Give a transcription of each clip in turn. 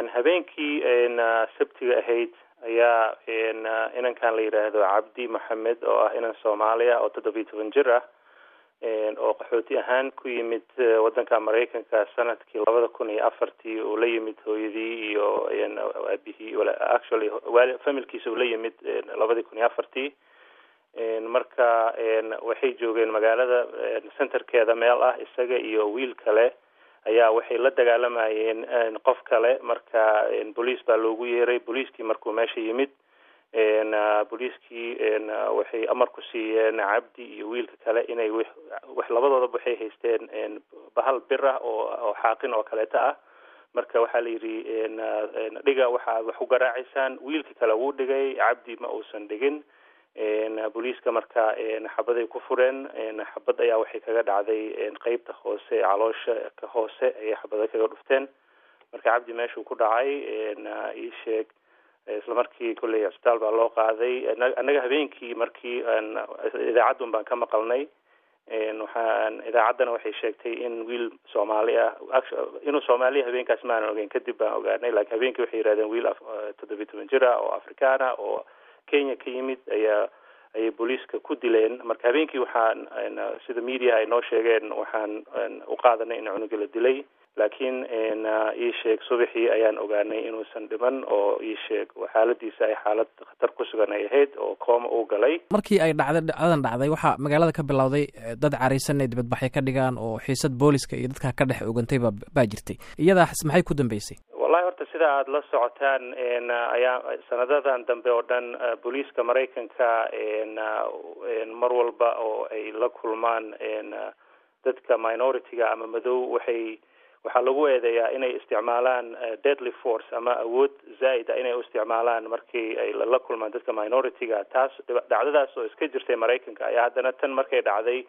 habeenkii sabtiga ahayd ayaa inankan la yidhaahdo cabdi maxamed oo ah inan soomaaliya oo toddobiyi toban jir ah oo qaxooti ahaan ku yimid waddanka maraykanka sanadkii labada kun iyo afartii uu la yimid hooyadii iyo aabihii actually familkiisa uu la yimid labadii kun iyo afartii marka waxay joogeen magaalada centerkeeda meel ah isaga iyo wiil kale ayaa waxay la dagaalamayeen qof kale marka boliis baa loogu yeeray booliiskii markuu meesha yimid booliiskii waxay amar ku siiyeen cabdi iyo wiilka kale inay wax labadoodaba waxay haysteen bahal bir ah oo oo xaaqin oo kaleeta ah marka waxaa la yidhi dhiga waxaad wax u garaacaysaan wiilka kale wuu dhigay cabdi ma uusan dhigin booliiska marka xabaday ku fureen xabad ayaa waxay kaga dhacday qeybta hoose caloosha ka hoose ayay xabada kaga dhufteen marka cabdi meeshuu ku dhacay ii sheeg isla markii kolley cisbitaal baa loo qaaday annaga habeenkii markii idaacadun baan ka maqalnay waxaan idaacaddana waxay sheegtay in wiil soomaali ah inuu soomaaliya habeenkaas maanan ogeyn kadib baan ogaanay lakiin habeenkii waxay yidhahdeen wiil toddobiyi toban jir ah oo afrikaan ah oo kenya ka yimid ayaa ayay booliiska ku dileen marka habeenkii waxaan sida media ay noo sheegeen waxaan u qaadanay in cunuga la dilay laakiin ii sheeg subaxii ayaan ogaanay inuusan dhiman oo ii sheeg xaaladiisa ay xaalad khatar ku sugan ay ahayd oo kooma uu galay markii ay dhacday dhacdadan dhacday waxaa magaalada ka bilowday dad caraysan ay dibadbaxyo ka dhigaan oo xiisad booliska iyo dadka ka dhex ogantay ba baa jirtay iyadaas maxay ku dambeysay wallahi horta sida aada la socotaan ayaa sanadadan dambe oo dhan booliiska maraykanka mar walba oo ay la kulmaan dadka minority-ga ama madow waxay waxaa lagu eedeeyaa inay isticmaalaan deadly force ama awood zaa'id a inay u isticmaalaan markii ay la kulmaan dadka minority-ga taas dhacdadaas oo iska jirtay maraykanka ayaa haddana tan markay dhacday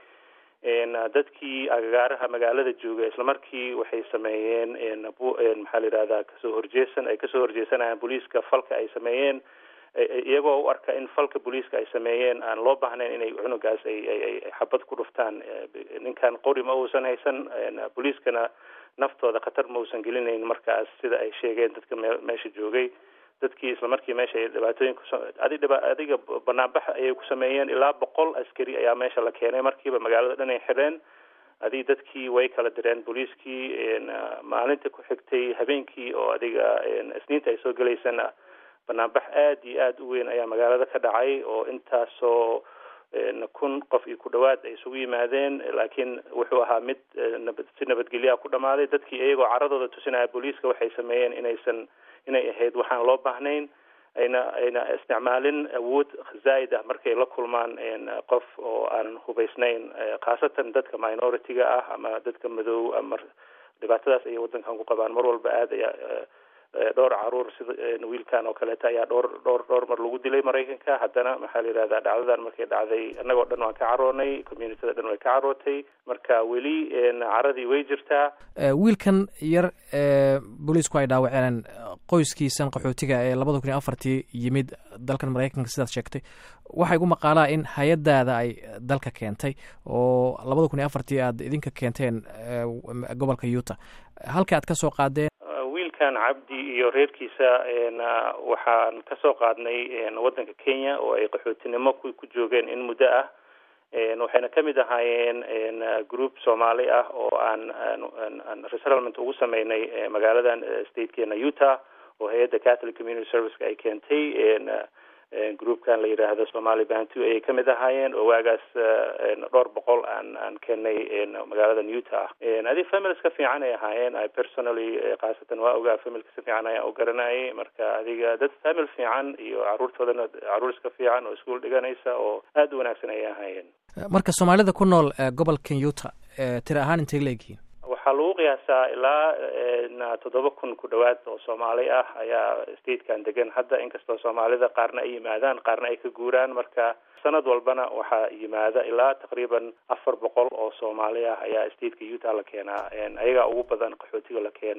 dadkii agagaaraha magaalada jooga isla markii waxay sameeyeen maxaa la yidhahdaa kasoo horjeesan ay kasoo horjeesanayaan booliiska falka ay sameeyeen iyagoo u arka in falka booliiska ay sameeyeen aan loo baahnayn inay cunugaas ay ay xabad ku dhuftaan ninkan qori ma uusan haysan booliiskana naftooda khatar ma uusan gelinayn markaas sida ay sheegeen dadka me meesha joogay dadkii isla markii meesha ay dhibaatooyin kus adiga adiga banaanbax ayay ku sameeyeen ilaa boqol askari ayaa meesha la keenay markiiba magaalada dhan ay xidheen adig dadkii way kala direen booliiskii maalinta ku xigtay habeenkii oo adiga isniinta ay soo gelaysana banaanbax aada iyo aada u weyn ayaa magaalada ka dhacay oo intaasoo kun qof iyo ku dhawaad ay isugu yimaadeen laakiin wuxuu ahaa mid nabad si nabadgelyaa ku dhamaaday dadkii iyagoo caradooda tusinaya booliiska waxay sameeyeen inaysan inay ahayd waxaan loo baahnayn ayna ayna isticmaalin awood zaa'id ah markay la kulmaan qof oo aan hubaysnayn khaasatan dadka minority-ga ah ama dadka madow ama dhibaatadaas ayay waddankan ku qabaan mar walba aada ayaa dhowr caruur sida wiilkan oo kaleeta ayaa dhowr dhowr dhowr mar lagu dilay maraykanka haddana maxaa la yidhahdaa dhacdadan markay dhacday annagoo dhan waan ka caroonay communityada dhan way ka carootay marka weli caradii way jirtaa wiilkan yar booliisku ay dhaawaceen qoyskiisan qaxootiga ee labada kun iyo afartii yimid dalkan maraykanka sidaad sheegtay waxaa igu maqaalaa in hay-adaada ay dalka keentay oo labada kun iyo afartii aad idinka keenteen gobolka utah halka aad ka soo qaadeen wiilkan cabdi iyo reerkiisa waxaan kasoo qaadnay waddanka kenya oo ay qaxootinimo ku ku joogeen in muddo ah waxayna kamid ahaayeen group soomaali ah oo aan aan resettlement ugu sameynay magaaladan statekeena utah oo hay-adda catholic community serviceka ay keentay groupkan la yidhaahdo somali bantu ayay kamid ahaayeen oo waagaas dhowr boqol aan aan keenay magaaladan utah adi families ka fiican ay ahaayeen i personally khaasatan waa ogaa familka si fiican ayaan u garanayay marka adiga dad famil fiican iyo caruurtoodana caruur iska fiican oo iskuol dhiganaysa oo aada u wanaagsan ayay ahaayeen marka soomaalida ku nool gobolkan utah tiri ahaan intay la egyihiin waxaa lagu qiyaasaa ilaa toddoba kun ku dhawaad oo soomaali ah ayaa statekan degan hadda inkastoo soomaalida qaarna ay yimaadaan qaarna ay ka guuraan marka sanad walbana waxaa yimaada ilaa taqriiban afar boqol oo soomaali ah ayaa stateka utah la keenaa ayagaa ugu badan qaxootiga la keeno